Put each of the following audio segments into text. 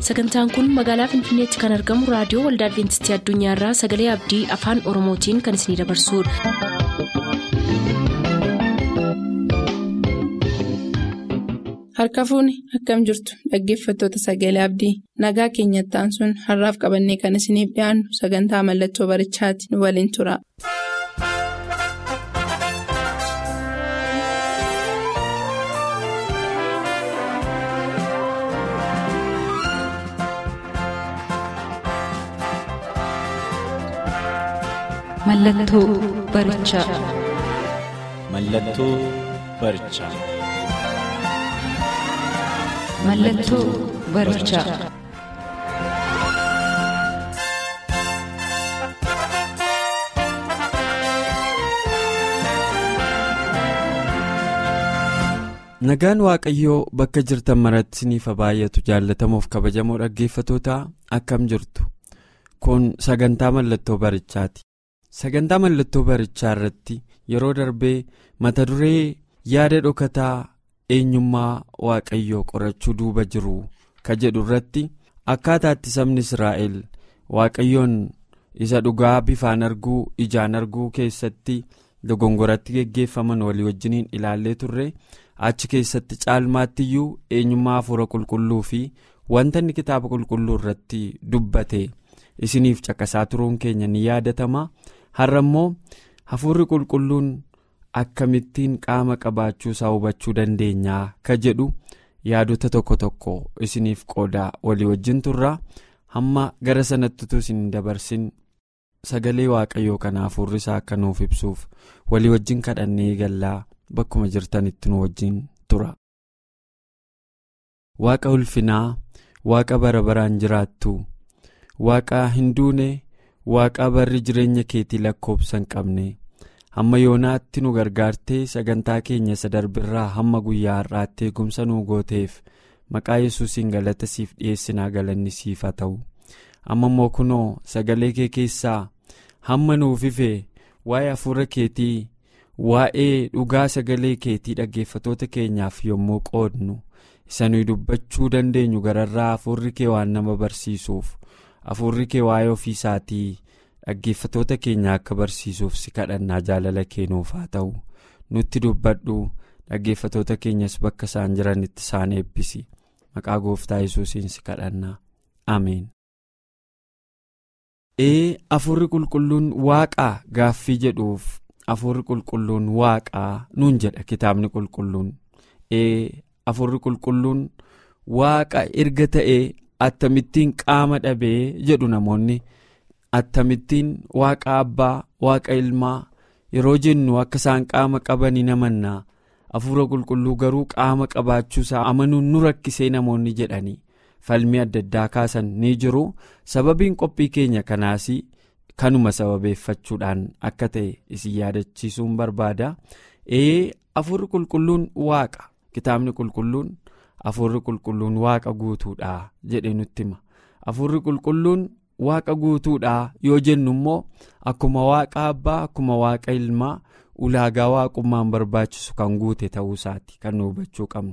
sagantaan kun magaalaa finfinneetti kan argamu raadiyoo waldaa adventistii addunyaarraa sagalee abdii afaan oromootiin kan isinidabarsudha. harka fuuni akkam jirtu dhaggeeffattoota sagalee abdii nagaa keenyattaan sun har'aaf qabannee kan isiniif dhiyaannu sagantaa mallattoo barichaati nu waliin tura. Mallattoo barichaa. Mallattoo barichaa. Mallattoo barichaa. Nagaan Waaqayyoo bakka jirtan maratti isiniif baay'atu jaallatamuuf kabajamoo dhaggeeffatoota akkam jirtu kun sagantaa mallattoo barichaati. Sagantaa mallattoo barichaa irratti yeroo darbee mata duree yaada dhokataa eenyummaa waaqayyoo qorachuu duuba jiru ka jedhu irratti akkaataatti sabni Israa'el waaqayyoon isa dhugaa bifaan arguu ijaan arguu keessatti dogongoratti geggeeffaman walii wajjiniin ilaallee turre achi keessatti caalmaattiyyuu eenyummaa hafuura qulqulluu fi wanta inni kitaaba qulqulluu irratti dubbate isiniif caqasaa turuun keenya ni yaadatama. har'a immoo hafuurri qulqulluun akkamittiin qaama qabaachuu isaa hubachuu dandeenyaa ka jedhu yaadota tokko tokko isiniif qoodaa walii wajjin turraa hamma gara sanatti utuu isin dabarsin sagalee waaqayyoo kana hafuurri isaa akka nuuf ibsuuf walii wajjin kadhannee gallaa bakkuma jirtanitti nu wajjin tura. waaqa ulfinaa waaqa bara baraan jiraattu waaqa hin duune. Waaqa barri jireenya keetii lakkoobsa hin qabne hamma yoonaatti nu gargaartee sagantaa keenya isa darbirraa hamma guyyaa har'aatti eegumsa nu gooteef maqaa yesuusiin galata siif dhiyeessinaa galanni siif haa ta'u amma immoo kunoo sagalee kee keessaa hamma nuuf ife waa'ee hafuura keetii waa'ee dhugaa sagalee keetii dhaggeeffatoota keenyaaf yommuu qoodnu isa nuyi dubbachuu dandeenyu gararraa hafuurri kee waan nama barsiisuuf. hafuurri kee waa'ee ofii isaatii dhaggeeffatoota keenya akka barsiisuuf si kadhannaa jaalala keenuuf haa ta'u nutti dubbadhu dhaggeeffatoota keenyas bakka isaan jiranitti isaan eebbisi maqaa gooftaa yesuusiin si kadhannaa ameen. ee hafuurri qulqulluun waaqaa gaaffii jedhuuf hafuurri qulqulluun waaqaa nuun jedha kitaabni qulqulluun ee hafuurri qulqulluun waaqa erga ta'ee. Attamittiin qaama dhabee jedhu namoonni attamittiin waaqa abbaa waaqa ilmaa yeroo jennu akka isaan qaama qabanii namannaa hafuura qulqulluu garuu qaama qabaachuusaa amanuun nu rakkisee namoonni jedhanii falmii adda addaa kaasan ni jiru sababiin qophii keenya kanaas kanuma sababeeffachuudhaan akka ta'e isin yaadachiisuun barbaada ee hafuurri qulqulluun waaqa kitaabni qulqulluun. Hafuurri qulqulluun waaqa guutuudha jedhe nutti hima hafuurri qulqulluun waaqa guutuudha yoo jennu immoo akkuma waaqa abbaa akkuma waaqa ilmaa ulaagaa waaqummaan barbaachisu kan guute ta'uu isaati kan nu hubachuu qabnu.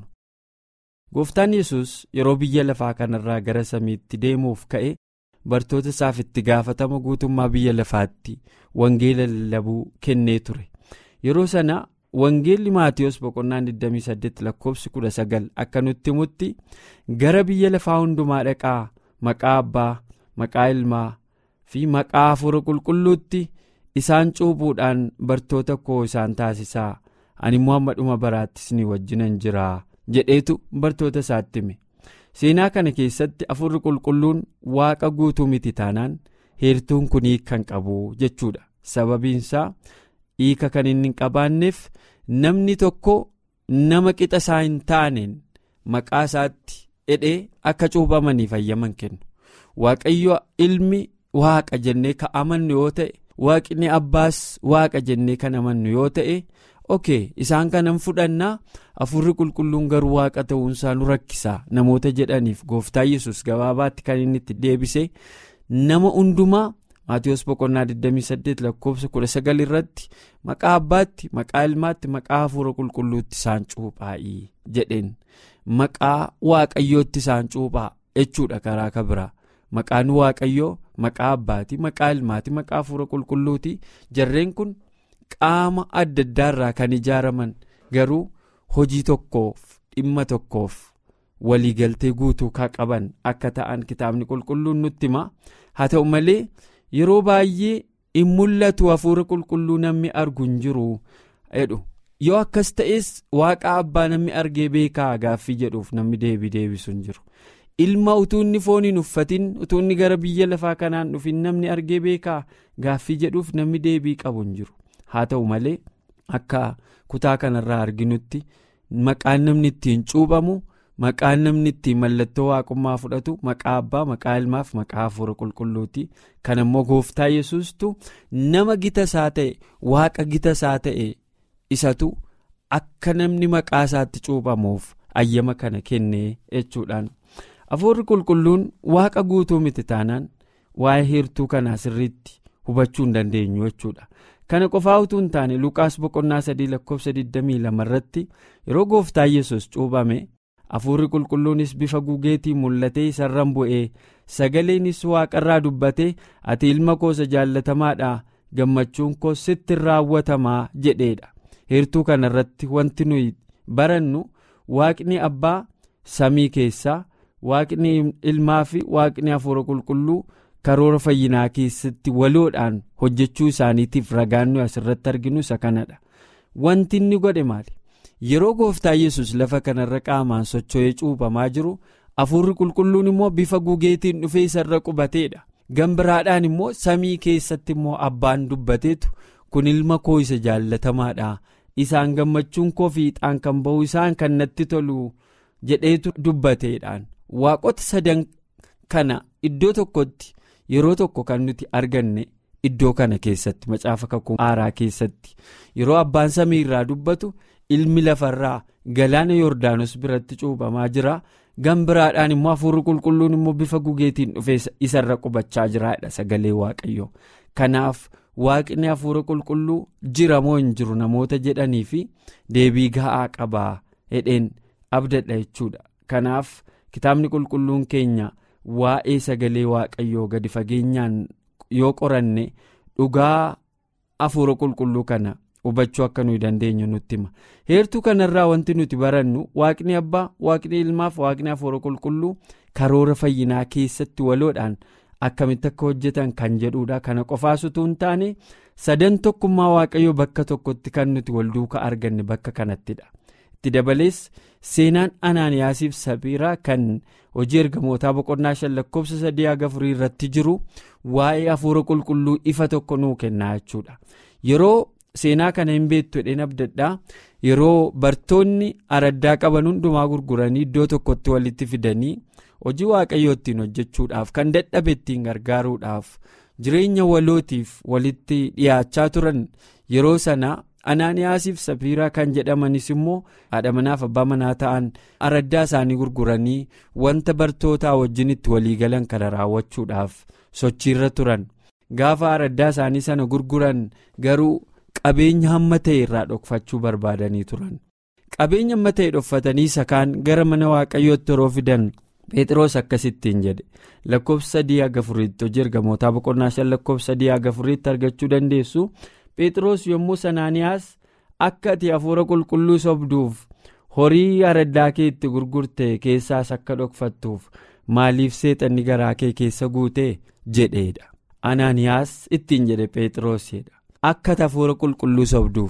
Gooftaan yesus yeroo biyya lafaa kanarraa gara samiitti deemuuf ka'e bartoota isaaf itti gaafatama guutummaa biyya lafaatti wangeela lallabuu kennee ture yeroo sana. Wangeelli Maatiyus boqonnaan 28 lakkoofsi 19 akka nutti himutti gara biyya lafaa hundumaa dhaqaa maqaa abbaa maqaa ilmaa fi maqaa hafuura qulqulluutti isaan cuubuudhaan bartoota koo isaan taasisaa ani immoo hamma dhuma baraatti isinii wajjinan jiraa jedheetu bartoota isaatti hime seenaa kana keessatti hafuurri qulqulluun waaqa guutuu miti taanaan heertuun kun kan qabu jechuudha sababiinsaa. hiika kan inni hin qabaanneef namni tokko nama qixa isaa hin taaneen maqaa isaatti hidhee akka cuuphamaniif ayyaman kennu waaqayyo ilmi waaqa jennee kan amannu yoo ta'e waaqni abbaas waaqa jennee kan amannu yoo ta'e ok isaan kanan fudhannaa hafuurri qulqulluun garuu waaqa ta'uunsaa nu rakkisaa namoota jedhaniif gooftaa yesus gabaabaatti kan inni itti deebise nama hundumaa. Maatiyus boqonnaa 28 lakkoofsa 19 irratti maqaa abbaatti maqaa ilmaatti maqaa hafuura qulqulluutti isaan cuuphaa'ii jedheen maqaa waaqayyootti isaan cuuphaa jechuudha karaa kabiraa maqaan waaqayyoo maqaa abbaatii maqaa ilmaatii maqaa hafuura qulqulluutii jarreen kun qaama adda addaarraa kan ijaaraman garuu hojii tokkoof dhimma tokkoof waliigaltee guutuu kan qaban akka ta'an kitaabni qulqulluun nutti hima haa ta'u malee yeroo baay'ee hin mul'atu hafuura qulqulluu namni argu hin jiru jedhu yoo akkas ta'es waaqa abbaa namni argee beekaa gaaffii jedhuuf namni deebii deebisu hin jiru ilma utuu inni foon hin uffatin utuu inni gara biyya lafaa kanaan dhufin namni argee beekaa gaaffii jedhuuf namni deebii qabu hin jiru haa ta'u malee akka kutaa kanarraa arginutti maqaan namni ittiin cuuphamu. maqaan namni ittiin mallattoo waaqummaa fudhatu maqaa abbaa maqaa ilmaaf maqaa hafuura qulqulluuti kan immoo gooftaa yesuustu nama gita isaa ta'e waaqa gita isaa ta'e isatu akka namni maqaa isaatti cuuphamuuf ayyama kana kennee jechuudhaan hafuurri qulqulluun waaqa guutuu miti taanaan waa'ee heertuu kanaa sirriitti hubachuu hin dandeenyu jechuudha. kana qofaa utuu hin taane luqaas boqonnaa sadii lakkoofsa 22 irratti yeroo gooftaa yesus cuuphame. hafuurri qulqulluunis bifa gugeetiin mul'atee isarran bu'ee sagaleenis waaqarraa dubbatee ati ilma koosa jaallatamaadha gammachuun koo sitti raawwatamaa jedheedha heertuu kanarratti wanti nuyi barannu waaqni abbaa samii keessaa waaqni ilmaa fi waaqni hafuura qulqulluu karoora fayyinaa keessatti waloodhaan hojjechuu isaaniitiif ragaan nuyi asirratti arginu isa kanadha wanti inni godhe maali. yeroo gooftaa yesus lafa kanarra qaamaan socho'ee cuuphamaa jiru hafuurri qulqulluun immoo bifa gugeetiin dhufee isarra qubateedha gambiraadhaan immoo samii keessatti immoo abbaan dubbateetu kun ilma koo isa jaallatamaadha isaan gammachuun koo fiixaan kan ba'u isaan kan natti tolu jedheetu dubbateedhaan waaqota sadan kana iddoo tokkotti yeroo tokko kan nuti arganne iddoo kana keessatti macaafa kakuu haaraa keessatti yeroo abbaan samii irraa dubbatu. ilmi lafarraa galaana yoordaanos biratti cuuphamaa jira gambiraadhaan immoo hafuurri qulqulluun immoo bifa gugeetiin dhufee isarra qubachaa jiraadha sagalee waaqayyoo kanaaf waaqni hafuura qulqulluu jira moo hin jiru namoota jedhanii fi deebii ga'aa qabaa hedheen abdadha jechuudha kanaaf kitaabni qulqulluun keenya waa'ee sagalee waaqayyoo gadi fageenyaan yoo qoranne dhugaa hafuura qulqulluu kana. hubachuu akka nuyi dandeenyu nutti hima heertuu kanarraa wanti nuti barannu waaqni abbaa waaqni ilmaaf waaqni hafuura qulqulluu karoora fayyinaa keessatti waloodhaan akkamitti akka hojjetan kan jedhuudha kana qofaas utuu hin taane sadan tokkummaa waaqayyoo bakka tokkotti kan nuti wal duukaa arganne bakka kanattidha itti dabalees seenaan anaaniyaasiif sabiiraa kan hojii ergamootaa boqonnaa shan lakkoofsa sadii haga afurii irratti jiru waa'ee hafuura qulqulluu ifa tokko nuu kennaa jechuudha yeroo. seenaa kana hin beektu jedheen abdadhaa yeroo bartoonni araddaa qaban hundumaa gurguranii iddoo tokkotti walitti fidanii hojii waaqayyoo ittiin hojjechuudhaaf kan dadhabe ittiin gargaaruudhaaf jireenya walootiif walitti dhiyaachaa turan yeroo sana anaaniyaasiif safiiraa kan jedhamanis immoo haadha manaaf abbaa manaa ta'an araddaa isaanii gurguranii wanta bartootaa wajjin itti waliigalan kana raawwachuudhaaf sochiirra turan gaafa araddaa isaanii sana gurguran garuu. qabeenya hamma ta'e irraa dhokfachuu barbaadanii turan qabeenya hamma ta'e dhokfatanii isa kaan gara mana waaqayyootti yeroo fidan phexros akkasittiin jedhe lakkoofsa sadii haga afuriitti hojii ergamootaa boqonnaa shan lakkoofsa sadii haga afuriitti argachuu dandeessu phexros yommuu anaaniyaas akka ati hafuura qulqulluu sobduuf horii araddaa kee itti gurgurte keessaas akka dhokfattuuf maaliif seexanni garaa kee keessa guute jedheedha anaaniyaas ittiin jedhe phexrosidha. akka hafuura qulqulluu sobduuf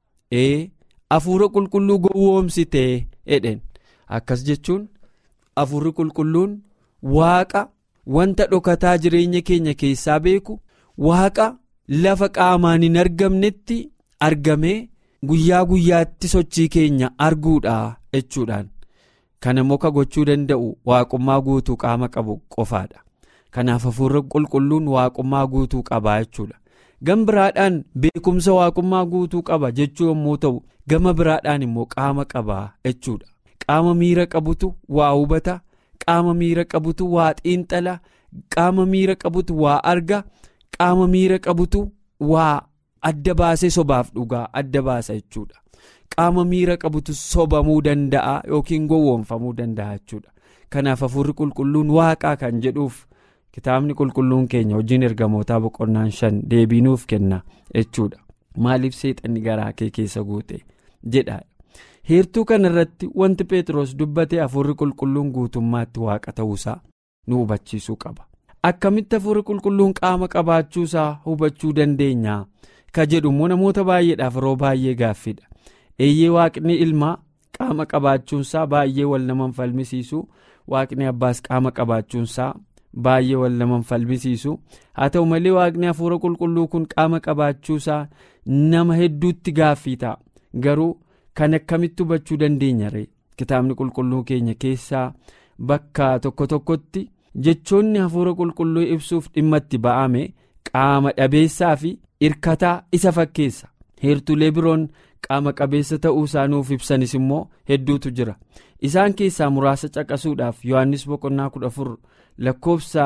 ee hafuura qulqulluu gowwoomsitee jedheen akkas jechuun hafuurri qulqulluun waaqa wanta dhokataa jireenya keenya keessaa beeku waaqa lafa qaamaan hin argamnetti argamee guyyaa guyyaatti sochii keenya arguudha jechuudhaan kana muka gochuu danda'u waaqummaa guutuu qaama qabu qofaadha kanaaf hafuurri qulqulluun waaqummaa guutuu qabaa jechuudha. gama biraadhaan beekumsa waaqummaa guutuu qaba jechuu yommuu ta'u gama biraadhaan immoo qaama qaba jechuudha qaama miira qabutu waa hubata qaama miira qabutu waa xiinxala qaama miira qabutu waa arga qaama miira qabutu waa adda baasee sobaaf dhugaa adda baasa jechuudha qaama miira qabutu sobamuu danda'a yookiin gowwoomfamuu danda'a jechuudha kanaaf hafuurri qulqulluun waaqaa kan jedhuuf kitaabni qulqulluun keenya hojiin ergamootaa boqonnaan shan deebiinuuf kenna jechuudha maaliif seexanni garaa kee keessa guute jedha heertuu kana irratti wanti pheexroos dubbate hafuurri qulqulluun guutummaatti waaqa ta'uusaa nu hubachiisuu qaba akkamitti hafuurri qulqulluun qaama qabaachuusaa hubachuu dandeenya ka jedhu immoo namoota baay'eedhaaf yeroo baay'ee gaaffiidha eeyyee waaqni ilmaa qaama qabaachuunsaa baay'ee wal naman falmisiisu waaqni abbaas qaama qabaachuunsaa baay'ee wal naman falmisiisu haa ta'u malee waaqni hafuura qulqulluu kun qaama qabaachuusaa nama hedduutti gaaffii ta'a garuu kan akkamitti hubachuu dandeenya ree kitaabni qulqulluu keenya keessaa bakka tokko tokkotti jechoonni hafuura qulqulluu ibsuuf dhimma itti ba'ame qaama dhabeessaa fi irkataa isa fakkeessa heertulee biroon qaama qabeessa ta'uu isaa nuuf ibsanis immoo hedduutu jira isaan keessaa muraasa caqasuudhaaf yohannis boqonnaa kudha afur lakkoofsa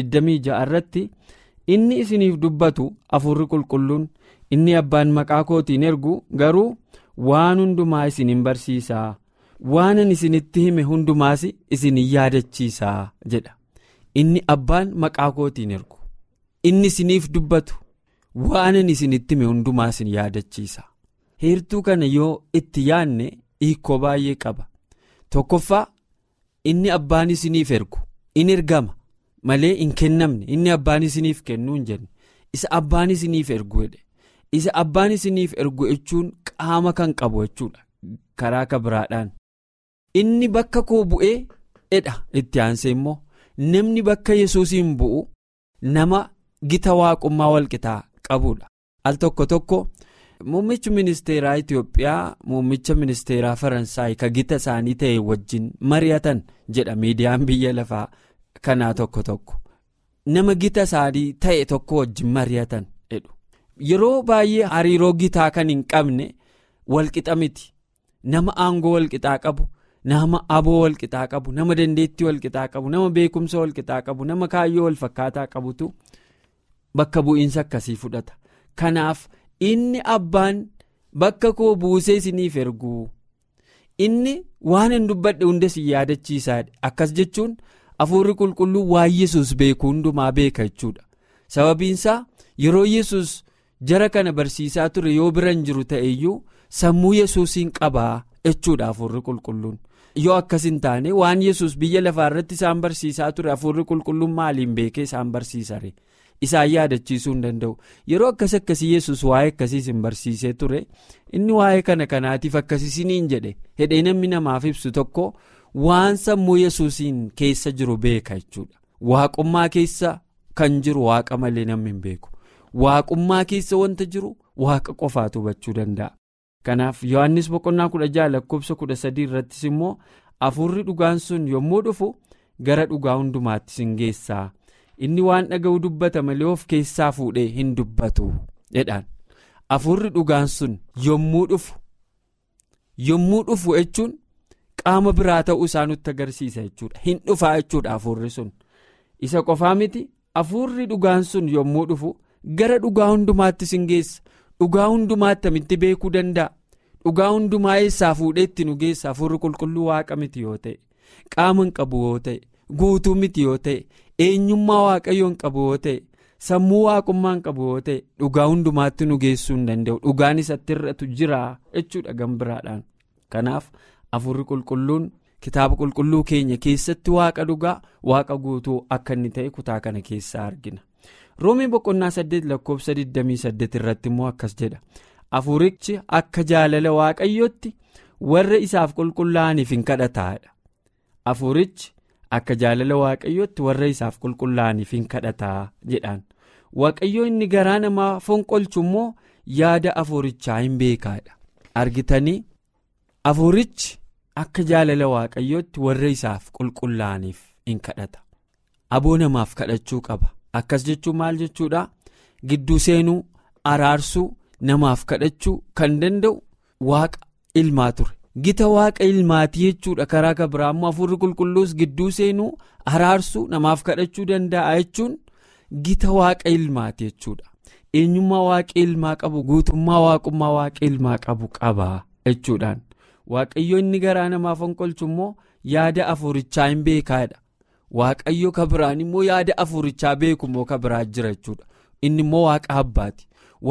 26 irratti inni isiniif dubbatu hafuurri qulqulluun inni abbaan maqaa kootiin ergu garuu waan hundumaa isin hin barsiisaa waanan isinitti hime hundumaas isin hin yaadachiisaa jedha inni abbaan maqaa kootiin ergu inni isiniif dubbatu waanan isinitti hime hundumaa isin yaadachiisa heertuu kana yoo itti yaadne hiikoo baay'ee qaba tokkoffaa inni abbaan isiniif ergu in ergama malee hin kennamne inni abbaan isiniif kennuu hin jenne isa abbaan isiniif ergu jedhe isa abbaan isiniif ergu jechuun qaama kan qabu jechuudha karaa kabiraadhaan inni bakka koo bu'ee edha itti aansee immoo namni bakka yesuusiin bu'u nama gita waaqummaa walqixaa qabudha al tokko tokko muummichi ministeeraa itiyoophiyaa muummicha ministeeraa faransaay ka gita isaanii ta'e wajjin mari'atan jedha miidiyaan biyya lafaa kanaa tokko tokko nama gita isaanii ta'e tokko wajjin mari'atan jedhu yeroo baay'ee hariiroo gitaa kan hin qabne walqixa miti nama aangoo walqixaa qabu nama aboo walqixaa qabu nama dandeettii walqixaa qabu nama beekumsa walqixaa qabu nama kaayyoo walfakkaataa qabutu bakka bu'iinsa akkasii fudhata kanaaf inni abbaan bakka koo buusee isiniif ergu inni waan hin dubbadhe hunda si yaadachiisaa akkas jechuun hafuurri qulqulluu waan yesus beeku hundumaa beeka jechuudha sababiinsaa yeroo yesus jara kana barsiisaa ture yoo biran jiru ta'eyyuu sammuu yesuusiin qabaa jechuudha hafuurri qulqulluun yoo akkas hin taane waan yesus biyya lafaa irratti isaan barsiisaa ture hafuurri qulqulluun maaliin beekee isaan barsiisare isaan yaadachiisuu hin danda'u yeroo akkas akkasii yesus waa'ee akkasiis hin barsiisee ture inni waa'ee kana kanaatiif akkasisiniin jedhe hedhee namni namaaf ibsu tokko waan sammuu yesuusiin keessa jiru beeka jechuudha waaqummaa keessa kan jiru waaqa malee namni hin beeku waaqummaa keessa wanta jiru waaqa qofaatu hubachuu danda'a. kanaaf yohannis boqonnaa kudha jaha lakkoofsa kudha sadii irrattis immoo hafuurri dhugaan sun yommuu dhufu gara dhugaa hundumaatti sin geessaa inni waan dhaga'u dubbata malee of keessaa fuudhee hin dubbatu jedhaan hafuurri dhugaan sun yommuu dhufu yommuu dhufu jechuun qaama biraa ta'uu isaa nutti agarsiisa jechuudha hin dhufaa jechuudha hafuurri sun isa qofaa miti hafuurri dhugaan sun yommuu dhufu gara dhugaa hundumaatti sin geessa dhugaa hundumaatti amitti beekuu danda'a dhugaa hundumaa eessaa fuudhee itti nu geessa hafuurri qulqulluu waaqa miti yoo ta'e qaama hin qabu yoo ta'e guutuu miti yoo ta'e eenyummaa waaqayyoo hin qabu yoo ta'e sammuu waaqummaa hin qabu yoo ta'e dhugaa hundumaatti nu geessuu hin danda'u dhugaan isatti irratu jira jechuudha gambiraadhaan kanaaf hafuurri qulqulluun kitaaba qulqulluu keenya keessatti waaqa dhugaa waaqa guutuu akka inni ta'e kutaa kana keessaa argina. roomii boqonnaa 8 lakkoofsa 28 irratti immoo akkas jedha hafuurichi akka jaalala waaqayyootti warra isaaf qulqullaa'aniif hin kadhataadha hafuurichi akka jaalala waaqayyootti warra isaaf qulqullaa'aniif hin kadhataa jedhaan waaqayyoo inni garaa namaa fonqolchu immoo yaada hafuurichaa hin beekaadha argitanii hafuurichi akka jaalala waaqayyootti warra isaaf qulqullaa'aniif hin kadhata aboo namaaf kadhachuu qaba. akkas jechuun maal jechuudha gidduu seenuu araarsuu namaaf kadhachuu kan danda'u waaqa ilmaa ture gita waaqa ilmaatii jechuudha karaa kabiraa immoo hafuurri qulqulluus gidduu seenuu araarsuu namaaf kadhachuu danda'a jechuun gita waaqa ilmaati jechuudha eenyummaa waaqa ilmaa qabu guutummaa waaqummaa waaqa ilmaa qabu qaba jechuudhaan waaqayyo inni garaa namaaf fonqolchu immoo yaada afuurichaa hin beekaadha waaqayyo ka biraan immoo yaada afuurichaa beeku immoo ka biraa jira jechuudha inni immoo waaqa abbaati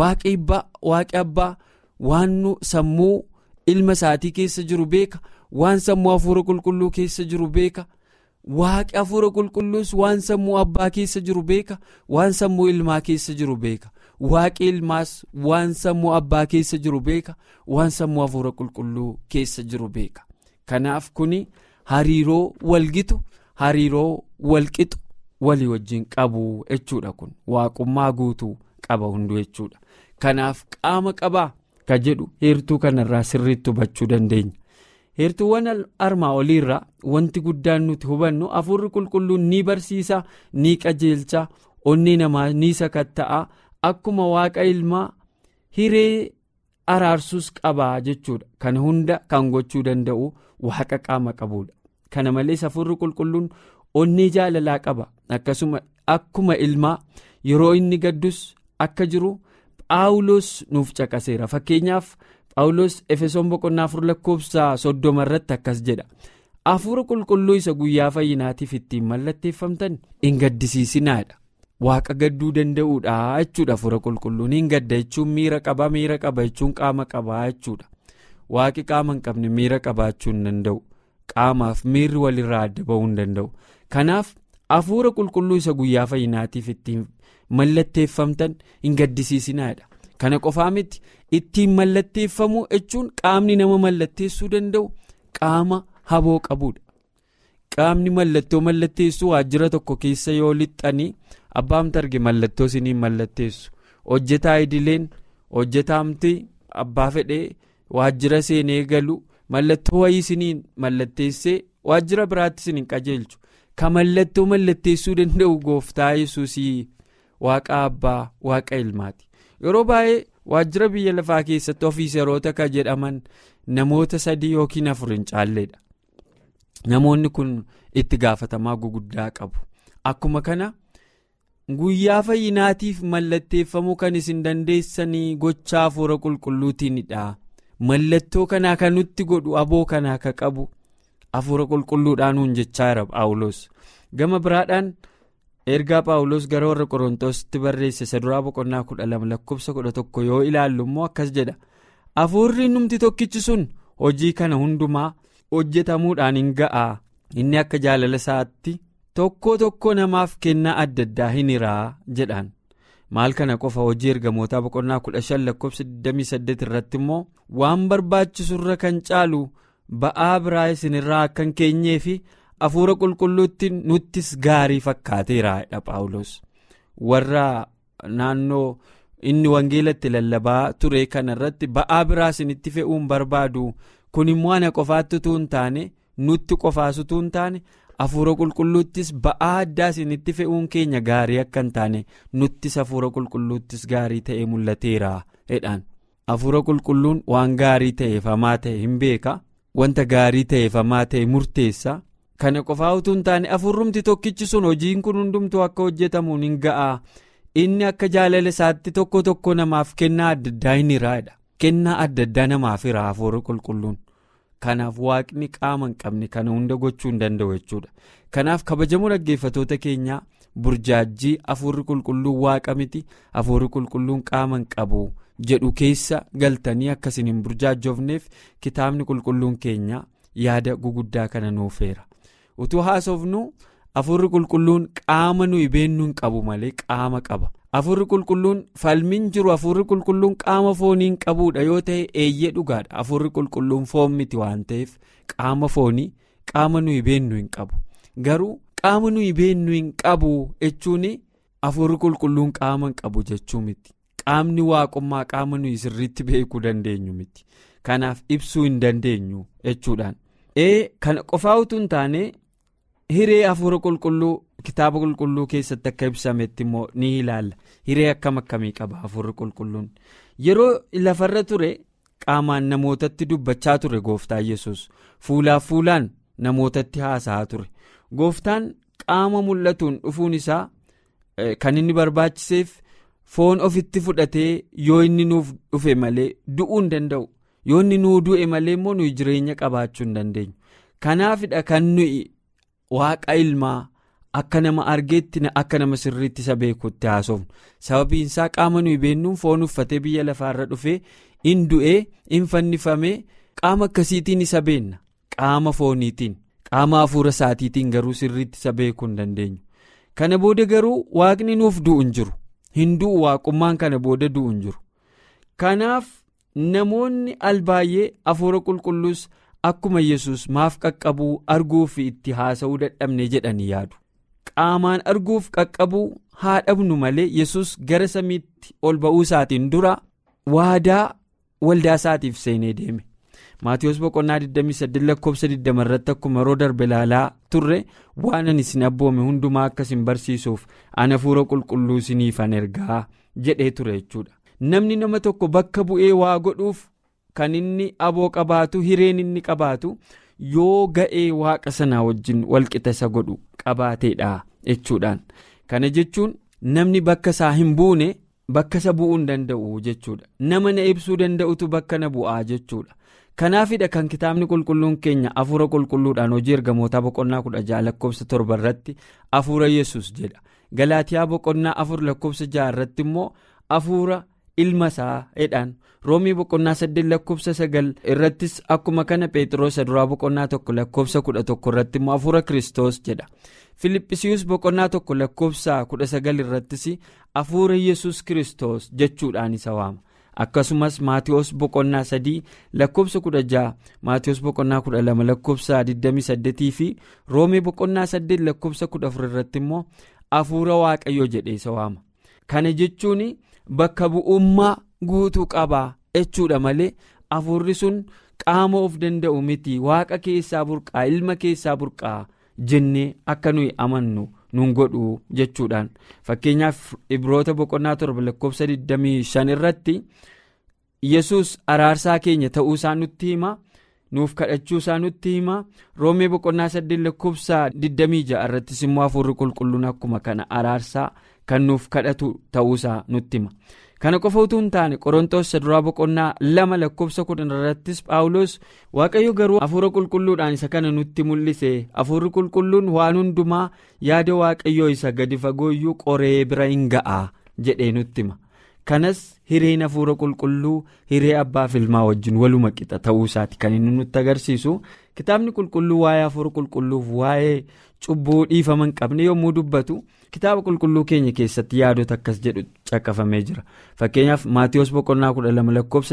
waaqi abbaa waan sammuu ilma isaatii keessa jiru beeka waan sammuu hafuura qulqulluu keessa jiru beeka. waaqi hafuura qulqulluus waan sammuu abbaa keessa jiru beeka waan sammuu ilmaa keessa jiru beeka waaqi ilmaas waan sammuu abbaa keessa jiru beeka waan sammuu hafuura qulqulluu keessa jiru beeka kanaaf kuni hariiroo walgitu hariiroo walqixu walii wajjin qabu jechuudha kun waaqummaa guutuu qaba hunduu jechuudha kanaaf qaama qabaa ka jedhu heertuu kanarraa sirriitti hubachuu dandeenya. heertuuwwan armaa oliirraa wanti guddaan nuti hubannu hafuurri qulqulluun ni barsiisa ni qajeelcha onnee namaa ni sakatta'a akkuma waaqa ilmaa hiree araarsuus qabaa jechuudha kana hunda kan gochuu danda'u waaqa qaama qabuudha kana malees hafuurri qulqulluun onnee jaalalaa qaba akkasuma akkuma ilmaa yeroo inni gaddus akka jiru phaawulos nuuf caqaseera fakkeenyaaf. Phaawulos efesoon boqonnaa afur lakkoofsa soddoma irratti akkas jedha hafuura qulqulluu isa guyyaa fayyinaatiif ittiin mallatteeffamtan hin gaddisiisinaadha waaqa gadduu danda'uudha jechuudha hafuura qulqulluun hin gadda jechuun miira qaba miira qaba jechuun qaama qaba jechuudha waaqi qaama hin qabne miira qabaachuu hin danda'u qaamaaf miirri walirraa adda ba'uu hin danda'u kanaaf hafuura qulqulluu isa guyyaa fayyinaatiif ittiin mallatteeffamtan hin gaddisiisinaadha. kana qofaa miti ittiin mallatteeffamu jechuun qaamni nama mallatteessuu danda'u qaama haboo qabuudha qaamni mallattoo mallatteessuu waajjira tokko keessa yoo lixxanii abbaamti arge mallattoo isiniin mallatteessu hojjetaa idileen hojjetaamti abbaa fedhee waajjira seenee galu mallattoo wayii isiniin mallatteessee waajjira biraatti isiniin qajeelchu ka mallattoo mallatteessuu danda'u gooftaa yesuusii waaqa abbaa waaqa ilmaati. yeroo baay'ee waajjira biyya lafaa keessatti ofiiseroota kan jedhaman namoota sadii yookiin afur hin caalleedha namoonni kun itti gaafatamaa guguddaa qabu akkuma kana guyyaa fayyinaatiif mallatteeffamuu kan isin dandeessanii gochaa hafuura qulqulluutiinidha mallattoo kanaa kan nutti godhu aboo kanaa ka qabu hafuura qulqulluudhaanuun jechaa jira phaawulos gama biraadhaan. ergaa phaawulos gara warra qorontositti barreesse isa duraa boqonnaa kudha lama lakkoofsa kudha tokko yoo ilaallu immoo akkas jedha hafuurri numti tokkichi sun hojii kana hundumaa hojjetamuudhaan hin ga'a inni akka jaalala isaatti tokko tokko namaaf kennaa adda addaa hin hiraa jedhaan maal kana qofa hojii ergamootaa boqonnaa kudha shan lakkoofsa 28 irratti immoo waan barbaachisurra kan caalu ba'aa biraa isinirraa akka hin keenyee fi. hafuura qulqulluutti nuttis gaarii fakkaateera phaawulos warra naannoo inni wangeelatti lallabaa ture kana irratti ba'aa biraa isinitti fe'uun barbaadu kun immoo ana qofaatti utuu hin taane nutti qofaas utuu hin taane hafuura qulqulluuttis ba'aa addaa isinitti fe'uun keenya gaarii akka hin taane nuttis hafuura qulqulluuttis gaarii ta'e mul'ateera jedhaan hafuura qulqulluun waan gaarii ta'eef hamaa ta'e hin beeka wanta gaarii ta'eef hamaa ta'e murteessa. kana qofaa utuu hin taane afurrumti tokkichi sun hojiin kun hundumtuu akka hojjetamuun hin ga'a inni akka jaalala isaatti tokko tokko namaaf kennaa adda addaa hin hiraadha kennaa adda addaa namaaf hira hafuurri qulqulluun kanaaf waaqni qaama hin qabne kana hunda gochuu hin danda'u jechuudha kanaaf kabajamoo dhaggeeffatoota keenyaa burjaajii hafuurri qulqulluun waaqa miti hafuurri qulqulluun qaama hin qabu jedhu keessa galtanii akkasiin hin burjaajofneef kitaabni qulqulluun keenya yaada guguddaa kana nuufeera. utuu haasofnu hafuurri qulqulluun qaama nuyi beennu hin qabu malee qaama qaba hafuurri qulqulluun falmiin jiru hafuurri qulqulluun qaama foonii hin qabuudha yoo ta'e eeyyee dhugaadha hafuurri qulqulluun foon miti waan ta'eef qaama foonii qaama nuyi beennu hin qabu garuu qaama nuyi beennu hin qabu jechuun hafuurri qulqulluun qaama hin qabu jechuu miti qaamni waaqummaa qaama nuyi sirriitti beekuu dandeenyu miti kanaaf ibsuu hin dandeenyu jechuudhaan. ee kana qofaa utuu hin taane hiree hafuura qulqulluu kitaaba qulqulluu keessatti akka ibsametti immoo ni ilaalla hiree akkam akkamii qaba hafuurri qulqulluun yeroo lafarra ture qaamaan namootatti dubbachaa ture gooftaa yesus fuulaaf fuulaan namootatti haasa'aa ture gooftaan qaama mul'atuun dhufuun isaa kan inni barbaachiseef foon ofitti fudhatee yoo inni nuuf dhufe malee du'uu hin danda'u. yoo inni nuu du'e malee immoo nuyi jireenya qabaachuu hin dandeenyu kanaafidha kan nuyi waaqa ilmaa akka nama argeetti akka nama sirriitti isa beekutti haasofnu sababiin isaa qaama nuyi beennuun foon uffatee biyya lafaarra dhufee in du'ee in fannifamee qaama akkasiitiin isa beenna qaama fooniitiin qaama hafuura isaatiitiin garuu sirriitti isa beekuu hin dandeenyu kana booda garuu waaqni nuuf du'u hin jiru hin du'u waaqummaan kana booda du'u hin jiru kanaaf namoonni albaay'ee hafuura qulqulluus akkuma yesus maaf qaqqabuu arguu fi itti haasa'uu dadhabne jedhanii yaadu. qaamaan arguuf qaqqabuu haa dhabnu malee yesus gara samiitti ol ba'uu isaatiin dura waadaa waldaa isaatiif seenee deeme maatiyoos boqonnaa 28 lakkoofsa 20 irratti akkuma yeroo darbe ilaalaa turre waan ani isin abboome hundumaa akka isin barsiisuuf ana hafuura qulqulluu isiniifan ergaa jedhee ture jechuudha namni nama tokko bakka bu'ee waa godhuuf kan inni aboo qabaatu hireen inni qabaatu. yoo ga'ee waaqa sanaa wajjin walqixa isa godhu qabaateedha jechuudhaan kana jechuun namni bakka isaa hin buune bakka isa bu'uu hin danda'u jechuudha nama na ibsuu danda'utu bakka na bu'aa jechuudha kanaafidha kan kitaabni qulqulluun keenya hafuura qulqulluudhaan hojii ergamootaa boqonnaa kudha ja'a lakkoofsa torba irratti hafuura yesus jedha galaatiyaa boqonnaa afur lakkoofsa ja'a irratti immoo hafuura ilma isaa jedhaan roomii boqonnaa saddeet lakkoofsa sagal irrattis akkuma kana phexros duraa boqonnaa tokko lakkoofsa kudha tokko irratti immoo hafuura kiristoos jedha filiphisiiyus boqonnaa tokko lakkoofsa kudha sagal irrattis hafuura yesus kiristoos jechuudhaan isa waama akkasumas maatiyoos boqonnaa sadii lakkoofsa kudha ja'a maatiyoos boqonnaa kudha lama lakkoofsa 28 fi roomii boqonnaa saddeet lakkoofsa kudha afur irratti immoo hafuura waaqayyoo jedhee isa waama kana jechuun. bakka bu'ummaa guutuu qabaa jechuudha malee hafuurri sun qaama of danda'u miti waaqa keessaa burqaa ilma keessaa burqaa jennee akka nuyi amannu nun godhu jechuudhaan fakkeenyaaf ibroota boqonnaa torba lakkoofsa 25 irratti yesus araarsaa keenya ta'uu isaa nutti hima nuuf kadhachuu isaa nutti hima roomee boqonnaa 8 lakkoofsa 26 irrattis immoo hafuurri qulqulluun akkuma kana araarsaa. kan nuuf kadhatu ta'uusaa nutti hima kana qofa utuu hin taane qorontoos duraa boqonnaa lama lakkoofsa kudhan irrattis paawulos waaqayyo garuu hafuura qulqulluudhaan isa kana nutti mul'ise hafuurri qulqulluun waan hundumaa yaada waaqayyoo isa gadi fagooyyuu qoree bira hin ga'a jedhee nutti hima kanas hireen hafuura qulqulluu hiree abbaaf ilmaa wajjin waluma qixa ta'uusaati kan inni nutti agarsiisu kitaabni qulqulluu waa'ee hafuura qulqulluuf waa'ee cubbuu dhiifama hin qabne yommuu dubbatu. kitaaba qulqulluu keenya keessatti yaadota akkas jedhu caqafamee jira fakkeenyaaf maatiyoos boqonnaa kudha lama lakkoofsa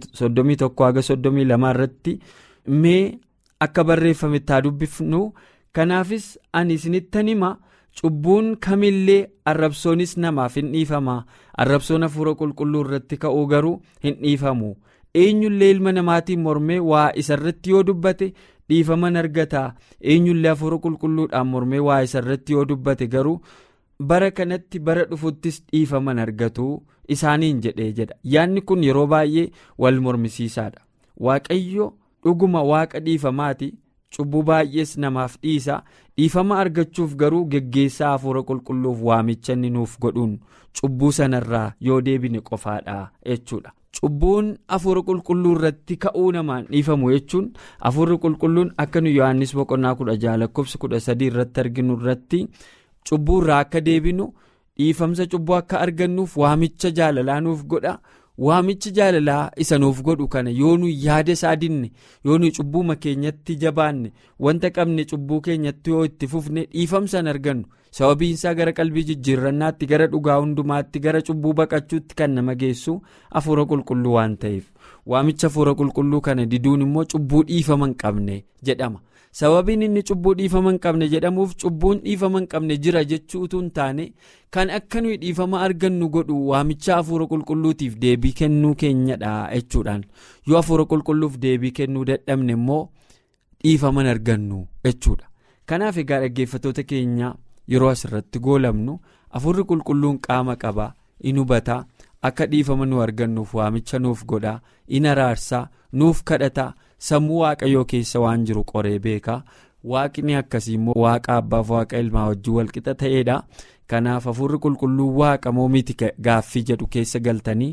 31 haga 32 irratti mee akka barreeffametti haa dubbifnu kanaafis ani isinittan hima cubbuun kamillee arrabsoonis namaaf hin dhiifama arrabsoon hafuura qulqulluu irratti ka'uu garuu hin dhiifamu eenyullee ilma namaatiin mormee waa isarratti yoo dubbate. dhiifaman argataa eenyullee hafuura qulqulluudhaan mormee waa isarratti yoo dubbate garuu bara kanatti bara dhufuttis dhiifaman argatu isaaniin jedhee jedha yaadni kun yeroo baay'ee wal mormisiisaadha waaqayyo dhuguma waaqa dhiifamaati cubbuu baay'ees namaaf dhiisa dhiifama argachuuf garuu geggeessaa hafuura qulqulluuf waamicha inni nuuf godhuun cubbuu sanarraa yoo deebine qofaadha jechuudha. cubbuun hafuura qulqulluu irratti ka'uu namaan dhiifamu jechuun hafuurri qulqulluun akka nu yohannis boqonnaa kudha jaha lakkoofsa kudha sadii irratti arginu irratti cubbuu irraa akka deebinu dhiifamsa cubbuu akka argannuuf waamicha jaalalaa nuuf godha waamichi jaalalaa isa nuuf godhu kana yoo nu yaada isaa dinne yoo nu cubbuuma keenyatti jabaanne wanta qabne cubbuu keenyatti yoo itti fufne dhiifamsan argannu sababiinsaa gara qalbii jijjiirrannaatti gara dhugaa hundumaatti gara cubbuu baqachuutti kan nama geessu hafuura qulqulluu waan ta'eef waamicha hafuura qulqulluu kana diduun immoo cubbuu dhiifama hin qabne jedhama sababiin inni cubbuu dhiifama hin qabne jedhamuuf cubbuun dhiifama hin qabne jira jechuu utuu hin taane kan akka nuyi dhiifama argannu godhu waamicha hafuura qulqulluutiif deebii kennuu keenyadha jechuudhaan yoo hafuura qulqulluuf deebii kennuu dadhabne immoo dhiifama argannu jechuudha kanaaf egaa dhaggeeffatoota keenya yeroo asirratti goolabnu hafuurri qulqulluun qaama qaba in hubata akka dhiifama nu argannuuf waamicha nuuf godha in araarsa nuuf kadhata sammuu waaqayyoo keessa waan jiru qoree beeka waaqni akkasii immoo waaqa abbaaf waaqa ilmaa wajjin walqixa ta'eedha kanaaf hafuurri qulqulluu waaqa moo miti gaaffii jedhu keessa galtanii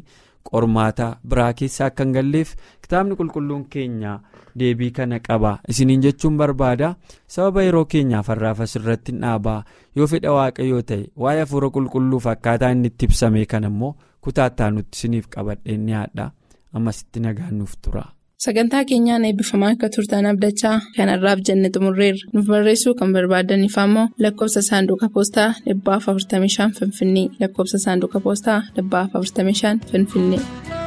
qormaata biraa keessa akka hin galleef kitaabni qulqulluun keenya deebii kana qaba isiniin jechuun barbaada sababa yeroo keenyaaf har'aaf asirratti dhaabaa yoo fedha waaqayyoo ta'e waa'ee hafuura qulqulluuf akkaataa inni itti ibsame kan immoo kutaattaa nutti isiniif qabadhee ni haadha ammasitti nagaan nuuf tura. Sagantaa keenyaan eebbifamaa akka turtan abdachaa kanarraaf jenne xumurreerra nuuf barreessuu kan barbaadaniif ammoo lakkoofsa saanduqa poostaa 45 finfinnee lakkoofsa saanduqa poostaa 45 finfinnee.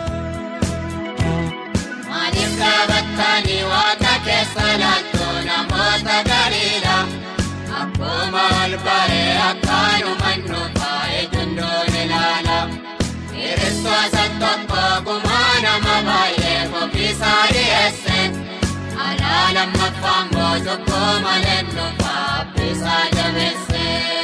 Maaliif dhaabattanii waaqa keessa laaltuu namoota galiidha? Akkuma ol baree akkaanuma nuufaa eegundoon ilaala. Kiristoota tokko gumaa nama baay'ee ofiisaa dhiyeesse. Alaa lammaffaan boojjoo malee nuufaa abbiisaa jabeesse.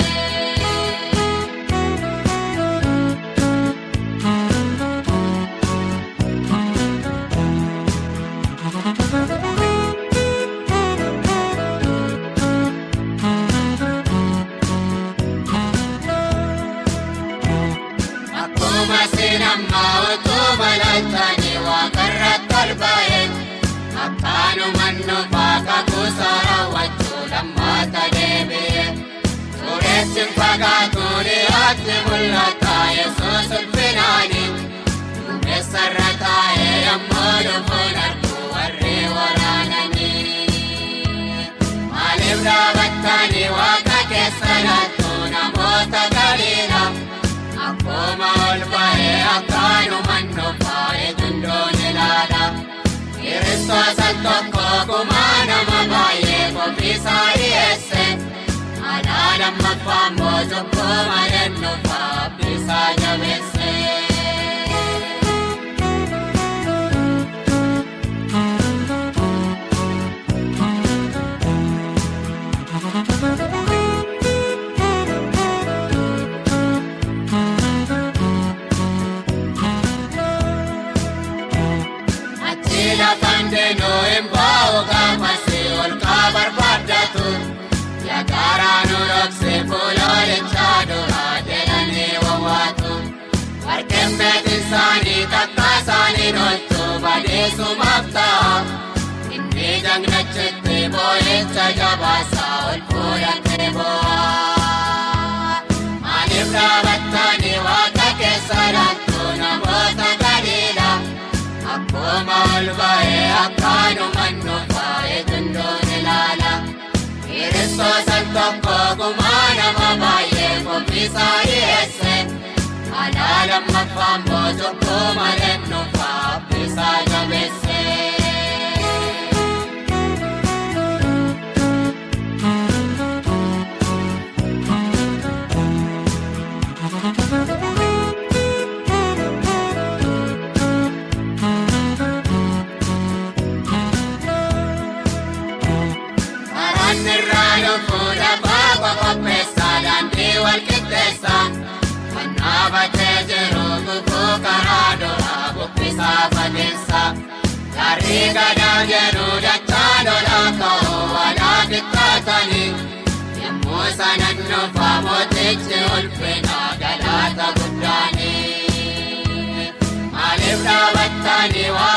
Akkuma sinammaa utuu balaaltanii waaqarratti ol ba'e akkaanuma nuufaa kakuusaa raawwachuu lammaata deebi'e. Suuressi fagaatu dhiyaatti mul'ata yesuus ulfinaani. Duumessarra taa'ee yemmuu dhufuun arguu warri waraananii. Maaliif dhaabattanii waaqa keessa laattuu namoota galiidha? Akkuma ol ba'ee akkaanuma nuufaa eegundoon ilaala. Kiristoota tokko gumaa nama baay'ee ofiisaa dhiyeesse. Alaa lammaffaan boojjoo malee nuufaa abbiisaa jabeesse. Achi lafaan deemuu hin bahu gaafasi ol kaa barbaaddatu. Yaadarraa nu dhoksee fuuloolichaa duraa jedhanii wawwaatu. Warqeen beekni isaanii takka isaanii dholchu badeessumaaf ta'a. Inni jagnachitti boo'icha jabaasaa ol fuudhatee boo'a. Maaliif dhaabattanii waaqa keessa laattuu namoota gadiidha? Akkuma ol ba'ee akkaanuma nuufaa eegundoon ilaala. Kiristoota tokko gumaa nama baay'ee ofiisaa dhiyeesse. Alaa lammaffaan boojjoo malee nuufaa abbiisaa jabeesse. Karaan irraa lubbuu lafaa qopheessa daandii wal qixxeessa. Kan dhaabatee jiru guguu karaa duraa bubbisaa fageessa. Garrii gadaa jedhu dachaa lolaa ka'uu walaa qixxaatanii. Yommuu sanan nuufaa mootichi ulfina galaata guddaanii. Maaliif dhaabattanii waa